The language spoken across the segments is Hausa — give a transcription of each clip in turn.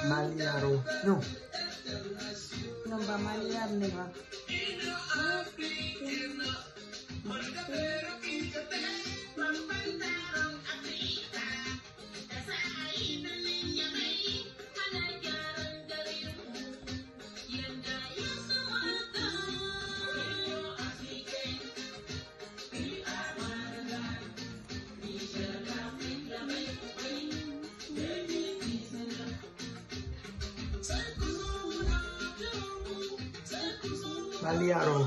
Maliaro. No. Non ba maliyar ne ba. Maliaro.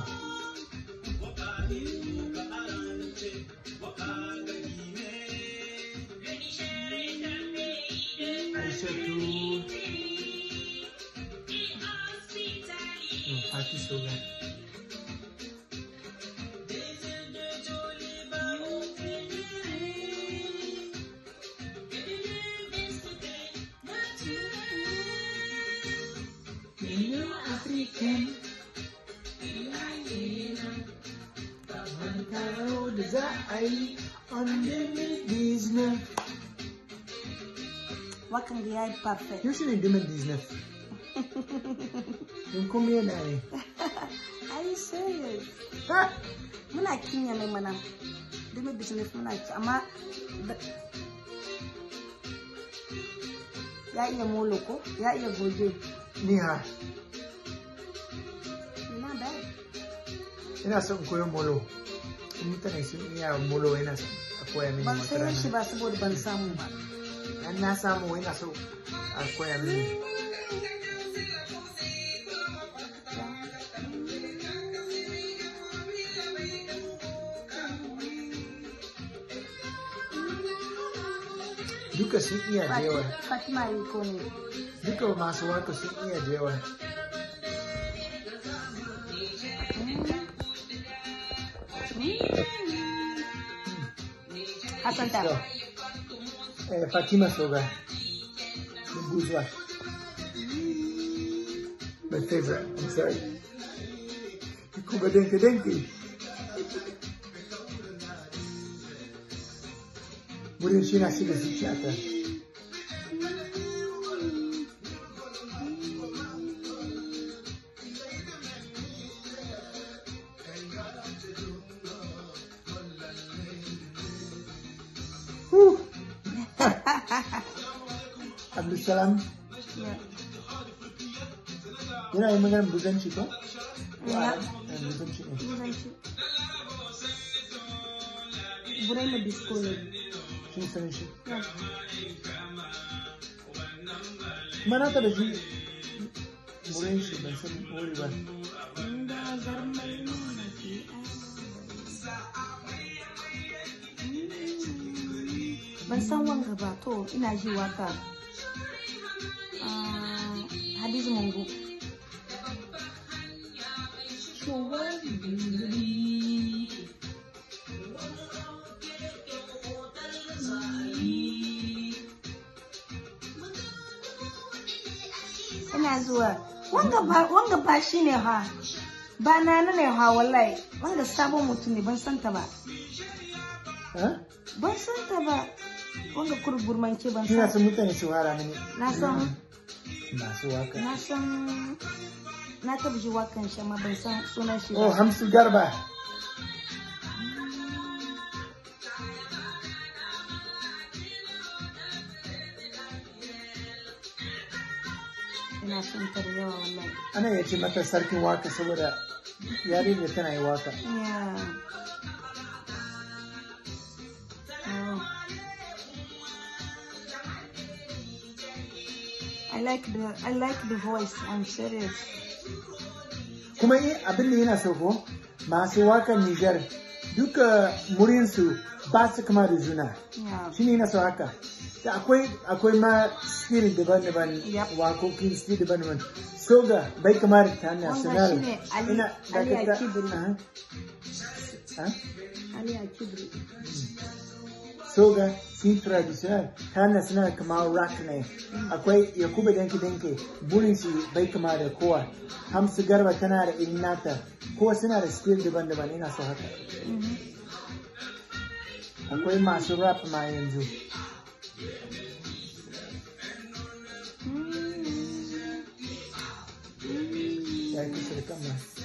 Aishatu. No, Fati Soga. African. Taro da za a yi on the business. Wakan da ya yi perfect. Yaushe ne dimin business? Don kuma yana ne. Are you serious? Ha! Muna kinya mai mana. Dumi business muna ki amma da- ya iya molo ko? Ya iya goge. Ni ha, Ina da ina son in koyo molo. In mutane sun iya molo yana son a koya mini ban wata sayo shi rana. ba saboda ban samu ba. An na samu yana so a koya mini. Duka sun iya da yawa. Fati- Fatima yi ko ne. Duka masu waka sun iya da yawa. Hassan ta. So, eh, Fatima Soga. The bourgeois. My favorite. I'm sorry. Kuba denke denke. Wurin shi na shiga zuciyata. Whew. Abdulsalam Ya. yana yi maganar buzanci ko? Ya. Eh, Buzanci ne. Turanci. Burai na disco ne. Shin san shi. Ya. Kuma na taɓa ji wurin shi ban san wuri ba. Inda zarmai nuna ke Ban san wanga ba to ina ji waka. Ah, Hadizu Mungu. Ina zuwa. Wanga ba wanga ba shine ha. Ba na ne ha wallahi. Wanga sabon mutum ne ban san ta ba. Ha? Ban san ta ba. Wanga kurburmance ban Kina san. son mutane su hara mini. Na san Masu waka. na san na taba ji wakan shi amma ban san sunan shi Oh, ba. Hamsu Garba. Ina son ta da yawa wallahi. Ana iya ce mata sarkin waka saboda yarinya tana yi waka. Yeah. Oh. I like the I like the voice. I'm serious. Kuma in abin da yana so ko masu wakan Nijar duka murinsu ba su kama da juna. Yeah. Shi ne yana so haka. Da akwai akwai ma skill daban-daban Yep. wakokin skill daban-daban. Soga bai kama da ta Wanga national. shine Ali- Ali dakata- Akibiri. Aha. Ha? Ali Akibri. soga sin traditional ta national kama rock ne akwai yakubu danke danke burin shi bai kama da kowa hamsu garba tana da irin nata kowa suna da skill daban-daban ina so haka Mhm. akwai masu rap ma yanzu Mm. ya kusa da kan ma